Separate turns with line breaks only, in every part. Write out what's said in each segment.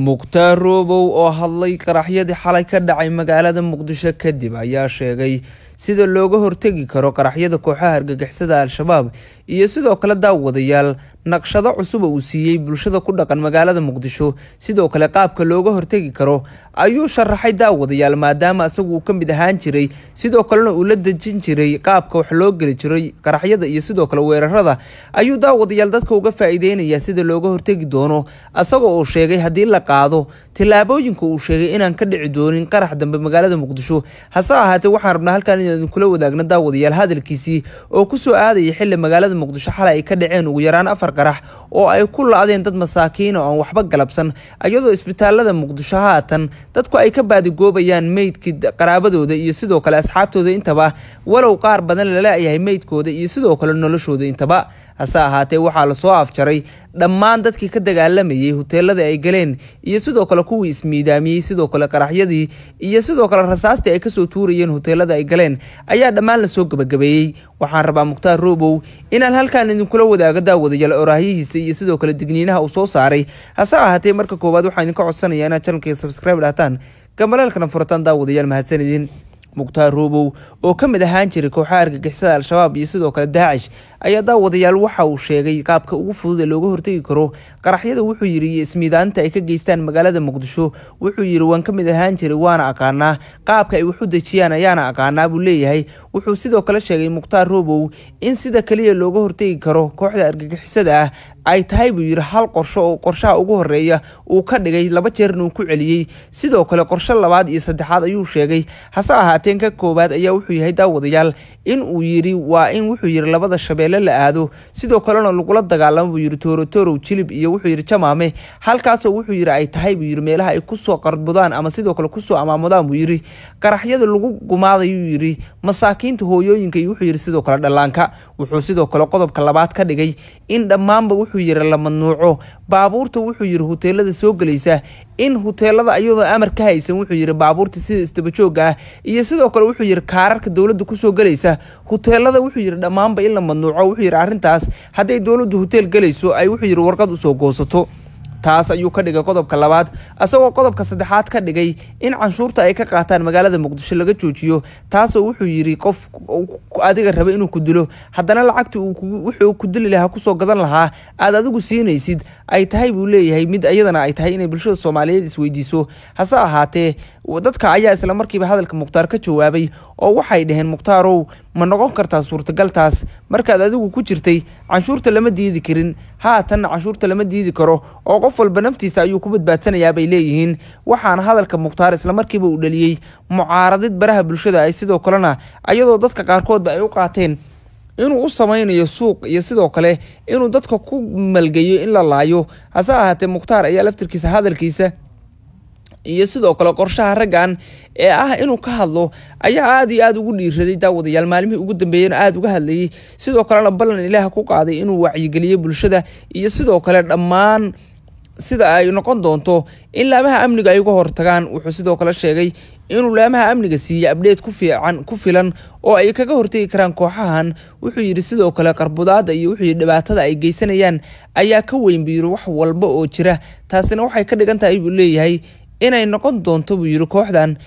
mukhtaar roobow oo hadlay qaraxyadii xalay ka dhacay magaalada muqdisho kadib ayaa sheegay sida looga hortegi karo qaraxyada kooxaha argagixisada al-shabaab iyo sidoo kale daawadayaal naqshado cusuba uu siiyey bulshada ku dhaqan magaalada muqdisho sidoo kale qaabka looga hortegi karo ayuu sharaxay daawadayaal maadaama isagu uu ka mid ahaan jiray sidoo kalena uu la dejin jiray qaabka wax loo geli jiray qaraxyada iyo sidoo kale weerarada ayuu daawadayaal dadka uga faa-iideynaya sida looga hortegi doono isagoo uu sheegay haddii la qaado tillaabooyinka uu sheegay inaan ka dhici doonin qarax dambe magaalada muqdisho hase ahaatee waxaan rabnaa halkaan inaan kula wadaagno daawadayaal hadalkiisii oo kusoo aadaya xili magaalada muqdisho xalay ay ka dhaceen ugu yaraan afar qarax oo ay ku la-deen dad masaakiina oo aan waxba galabsan iyadoo isbitaalada muqdisho haatan dadku ay ka baadigoobayaan meydkii qaraabadooda iyo sidoo kale asxaabtooda intaba walow qaar badan lala-yahay meydkooda iyo sidoo kale noloshooda intaba hase ahaatee waxaa lasoo afjaray dhammaan dadkii ka dagaalamayay huteelada ay galeen iyo sidoo kale kuwii ismiidaamiyey sidoo kale qaraxyadii iyo sidoo kale rasaastii ay kasoo tuurayeen huteelada ay galeen ayaa dhammaan lasoo gabagabeeyey waxaan rabaa mukhtaar roobow inaan halkaan idinkula wadaago daawadayaal oraahyihiisa iyo sidoo kale digniinaha uu soo saaray hase ahaatee marka koowaad waxaan idinka codsanaya inaad janalkaiga subscribe dhahtaan gamaleelkana furataan daawadayaal mahadsan idin mukhtaar roobow oo ka mid ahaan jiray kooxaha argagixisada al-shabaab iyo sidoo kale daacish ayaa daawadayaal waxa uu sheegay qaabka ugu fudud ee looga hortegi karo qaraxyada wuxuu yidhi iyo ismiidaaninta ay ka geystaan magaalada muqdisho wuxuu yidhi waan ka mid ahaan jiray waana aqaanaa qaabka ay wax u dejiyaan ayaana aqaanaa buu leeyahay wuxuu sidoo kale sheegay mukhtaar roobow in sida kaliya looga hortegi karo kooxda argagixisada ah ay tahay buu yidhi hal qorsho oo qorshaha ugu horeeya uu ka dhigay laba jeerna uu ku celiyey sidoo kale qorsho labaad iyo saddexaad ayuu sheegay hase ahaateen ka koowaad ayaa wuxuu yahay daawadayaal in uu yidhi waa in wuxuu yidhi labada shabeelle la aado sidoo kalena lagula dagaalamo buu yidhi toorotorow jilib iyo wuxuu yidhi jamaame halkaasoo wuxuu yidhi ay tahay buu yidhi meelaha ay kusoo qarbudaan ama sidoo kale kusoo amaamudaan buu yidhi qaraxyada lagu gumaadayuu yidhi masaakiinta hooyooyinka iyo wuxuu yidhi sidoo kale dhallaanka wuxuu sidoo kale qodobka labaad ka dhigay in dhammaanba wuxuu yidhi la mamnuuco baabuurta wuxuu yidhi huteelada soo gelaysa in huteelada iyadoo amar ka haysan wuxuu yidhi baabuurta sida istabajooga ah iyo sidoo kale wuxuu yidhi kaararka dowladda kusoo gelaysa huteelada wuxuu yidhi dhammaanba in la mamnuuco wuxuu yidhi arrintaas hadday dowladdu huteel gelayso ay wuxuu yidhi warqad usoo goosato taas ayuu ka dhigay qodobka labaad isagoo qodobka saddexaad ka dhigay in canshuurta ay ka qaataan magaalada muqdisho laga joojiyo taasoo wuxuu yidhi qof adiga raba inuu ku dilo haddana lacagtii wuxuu ku dili lahaa kusoo gadan lahaa aad adigu siinaysid ay tahay buu leeyahay mid iyadana ay tahay inay bulshada soomaaliyeed isweydiiso hase ahaatee dadka ayaa isla markiiba hadalka mukhtaar ka jawaabay oo waxay dhaheen mukhtaarow ma noqon kartaa suurtagaltaas markaad adigu ku jirtay canshuurta lama diidi karin haatanna canshuurta lama diidi karo oo qof walba naftiisa ayuu ku badbaadsanayaa bay leeyihiin waxaana hadalka mukhtaar islamarkiiba uu dhaliyey mucaaradid baraha bulshada ay sidoo kalena ayadoo dadka qaarkoodba ay u qaateen inuu u sameynayo suuq iyo sidoo kale inuu dadka ku malgeeyo in la laayo hase ahaatee mukhtaar ayaa laftirkiisa hadalkiisa iyo sidoo kale qorshaha raggan ee ah inuu ka hadlo ayaa aada iyo aada ugu dhiiraday daawadayaal maalmihii ugu dambeeyena aada uga hadlayay sidoo kalena ballan ilaah ku qaaday inuu wacyigeliyo bulshada iyo sidoo kale dhammaan sida ay noqon doonto in laamaha amniga ay uga hortagaan wuxuu sidoo kale sheegay inuu laamaha amniga siiyey abdheed ku fiican ku filan oo ay kaga hortegi karaan kooxahan wuxuu yidhi sidoo kale qarbudaada iyo wuxuu yidhi dhibaatada ay geysanayaan ayaa ka weyn buu yidhi wax walba oo jira taasina waxay ka dhigan tahay buu leeyahay inay noqon doonto buu yidhi kooxdan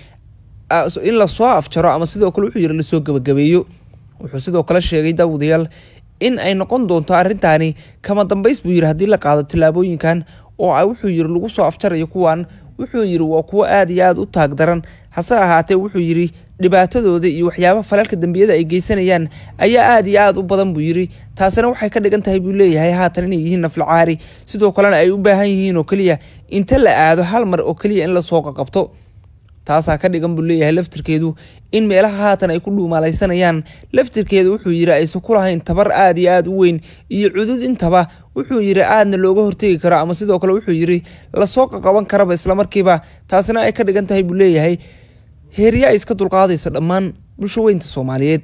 in lasoo afjaro ama sidoo kale wuxuu yidhi lasoo gabagabeeyo wuxuu sidoo kale sheegay daawadayaal in ay noqon doonto arrintaani kama dambays buu yidhi haddii la qaado tillaabooyinkan oo wuxuu yidhi lagu soo afjarayo kuwan wuxuu yidhi waa kuwo aada iyo aada u taag daran hase ahaatee wuxuu yidhi dhibaatadooda iyo waxyaabaha falalka dembiyada ay geysanayaan ayaa aada iyo aada u badan buu yidhi taasina waxay ka dhigan tahay buu leeyahay haatan inay yihiin naflacaari sidoo kalena ay u baahan yihiin oo keliya inta la aado hal mar oo keliya in lasoo qaqabto taasaa ka dhigan buu leeyahay laftirkeedu in meelaha haatan ay ku dhuumaalaysanayaan laftirkeeda wuxuu yidhi aysan ku lahayn tabar aada iyo aada u weyn iyo cudud intaba wuxuu yidhi aadna looga hortegi karo ama sidoo kale wuxuu yidhi lasoo qaqaban karaba islamarkiiba taasina ay ka dhigan tahay buu leeyahay heerya ay iska dulqaadayso dhammaan bulsho weynta soomaaliyeed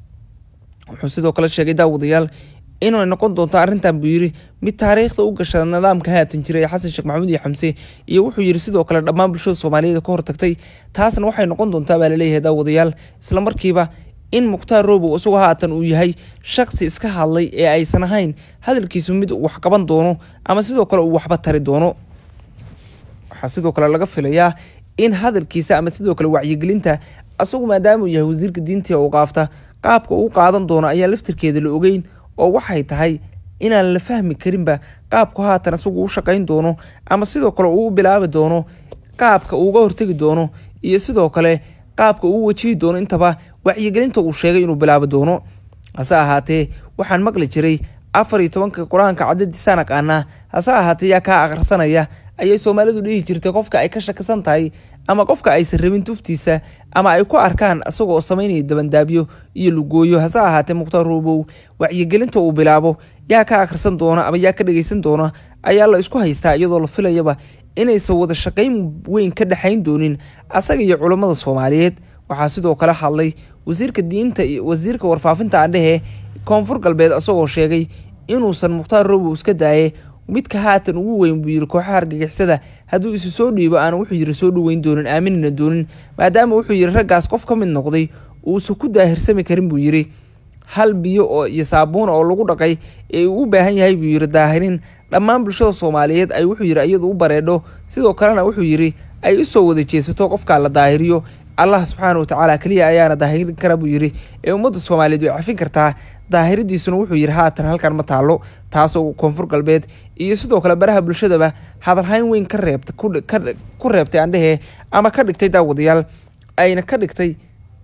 wuxuu sidoo kale sheegay daawadayaal inay noqon doonto arrintan buu yidhi mid taariikhda u gasha nidaamka haatan jiray xasan sheekh maxamuud iyo xamse iyo wuxuu yidhi sidoo kale dhammaan bulshada soomaaliyeed ka hortagtay taasna waxay noqon doontaa baa laleeyahay daawadayaal islamarkiiba in mukhtaar roobow isagoo haatan uu yahay shaksi iska hadlay ee aysan ahayn hadalkiisu mid uu wax qaban doono ama sidoo kale uu waxba tari doono waxaa sidoo kale laga filayaa in hadalkiisa ama sidoo kale wacyigelinta asagu maadaama uu yahay wasiirka diinta u qaafta qaabka uu qaadan doono ayaan laftirkeeda la ogeyn oo waxay tahay inaan la fahmi karinba qaabku haatan isagu u shaqayn doono ama sidoo kale uu bilaabi doono qaabka uuga hortegi doono iyo sidoo kale qaabka uu wajihi doono intaba wacyigelinta uu sheegay inuu bilaabi doono hase ahaatee waxaan maqli jiray afar iyo tobanka qur-aanka cadadiisaan aqaanaa hase ahaatee yaa kaa akhrisanaya ayay soomaalidu dhihi jirtay qofka ay ka shakisan tahay ama qofka aysan rabin tuftiisa ama ay ku arkaan isagoo samaynaya dabandaabyo iyo lugooyo hase ahaatee mukhtaar roobow wacyigelinta uu bilaabo yaa ka akhrisan doona ama yaa ka dhegeysan doona ayaa la isku haystaa iyadoo la filayaba inaysan wada shaqayn weyn ka dhexayn doonin asaga iyo culammada soomaaliyeed waxaa sidoo kale hadlay wasiirka diinta iyo wasiirka warfaafinta andhehe koonfur galbeed isagoo sheegay inuusan mukhtaar roobow iska daaye midka haatan ugu weyn buu yiri kooxaha argagixisada hadduu isu soo dhiibo aana wuxuu yiri soo dhoweyn doonin aaminina doonin maadaama wuxuu yiri raggaas qof ka mid noqday uusan ku daahirsami karin buu yiri hal biyo oo iyo saabuuna oo lagu dhaqay ee uu u baahan yahay buu yiri daahirin dhammaan bulshada soomaaliyeed ay wuxuu yiri iyadu u bareedho sidoo kalena wuxuu yiri ay usoo wada jeesato qofkaa la daahiriyo allah subxaana watacaala keliya ayaana daahirin kara buu yiri ee ummadda soomaaliyeed way cafin kartaa daahiridiisuna wuxuu yidhi haatan halkan ma taallo taasoo koonfur galbeed iyo sidoo kale baraha bulshadaba hadalhayn weyn ka reebta ku reebtay andhehe ama ka dhigtay daawadayaal ayna ka dhigtay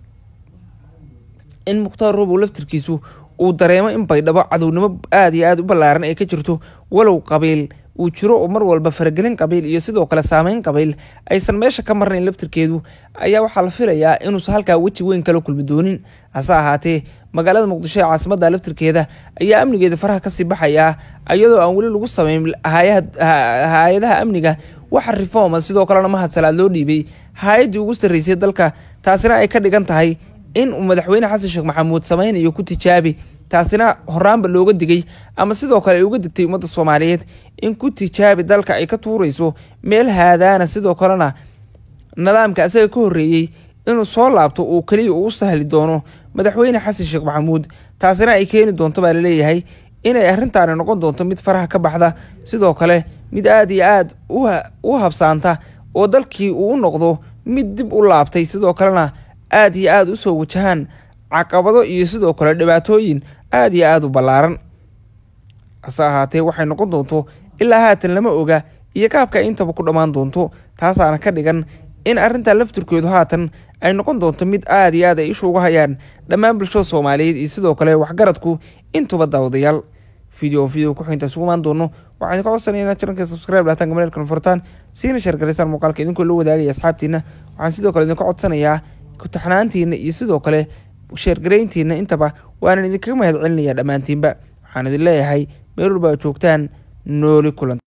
in mukhtaar robow laftirkiisu uu dareemo in baydhabo cadownimo aada iyo aada u ballaaran ay ka jirto walow qabiil uu jiro oo mar walba faragelin qabiil iyo sidoo kale saameyn qabiil aysan meesha ka marnayn laftirkeedu ayaa waxaa la filayaa inuusan halkaa weji weyn kala kulmi doonin hase ahaatee magaalada muqdisho ee caasimadda laftirkeeda ayaa amnigeeda faraha kasii baxayaa iyadoo aan weli lagu sameyn hay-adaha amniga waxa reforma sidoo kalena mahad salaad loo dhiibay hay-addii ugu sarreysay dalka taasina ay ka dhigan tahay in uu madaxweyne xasan sheekh maxamuud sameynayo ku tijaabi taasina horaanba looga digay ama sidoo kale ay uga digtay ummadda soomaaliyeed in ku tijaabi dalka ay ka tuurayso meel haadaana sidoo kalena nidaamka asaga ka horreeyey inuu soo laabto uu keliya uu sahli doono madaxweyne xasan sheekh maxamuud taasina ay keeni doonto baa laleeyahay inay arrintaani noqon doonto mid faraha ka baxda sidoo kale mid aada iyo aada u habsaanta oo dalkii uu u noqdo mid dib u laabtay sidoo kalena aada iyo aada usoo wajahaan caqabado iyo sidoo kale dhibaatooyin aada iyo aada u ballaaran hase ahaatee waxay noqon doonto ilaa haatan lama oga iyo qaabka ay intaba ku dhammaan doonto taasaana ka dhigan in arrintaa laftirkeedu haatan ay noqon doonto mid aada iyo aad ay ishu uga hayaan dhammaan bulshada soomaaliyeed iyo sidoo kale waxgaradku intuba daawadayaal video video ku xinta isugu imaan doono waxaan ka codsanaya inaad channelka subscribe dhahtaan gamareelkan furtaan siina sheergaraysaan muuqaalka idinkoo la wadaagaya asxaabtiina waxaan sidoo kale idinka codsanayaa kutaxnaantiina iyo sidoo kale sheergarayntiina intaba waanan idinkaga mahad celinayaa dhammaantiinba waxaan idin leeyahay meel walba ad joogtaan nooli kulan